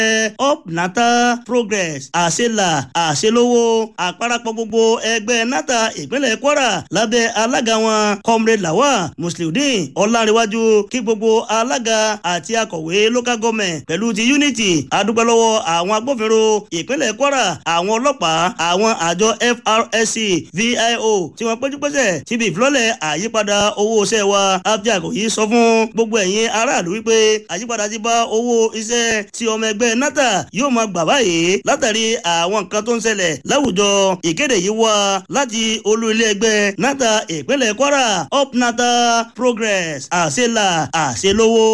up nata progress àṣelà àṣelówó àparapọ̀ gbogbo ẹgbẹ́ nata ìpínlẹ̀ kwara lábẹ́ alága wọn comrade lawal musliudeen ọlárẹ̀wájú kí gbogbo alága àti akọ̀wé local government pẹ̀lú ti unity adúpẹ́ lọ́wọ́ àwọn agbófinró ìpínlẹ̀ kwara àwọn ọlọ́pàá àwọn àjọ frsc vio tí wọ́n péjú pésẹ̀ síbi ìfilọ́lẹ̀ àyípadà owó iṣẹ́ wa abdul yìí sọ fún gbogbo ẹ̀yin aráàlú wípé àyípadà ti bá owó iṣẹ́ tí ọmọ ẹgbẹ́ nata yóò máa gbà báyìí látàrí àwọn nǹkan tó ń ṣẹlẹ̀ láwùjọ ìkéde yìí wá láti olú ilé ẹgbẹ́ nata ìpínlẹ̀ kwara up nata progress àṣelà àṣelówó.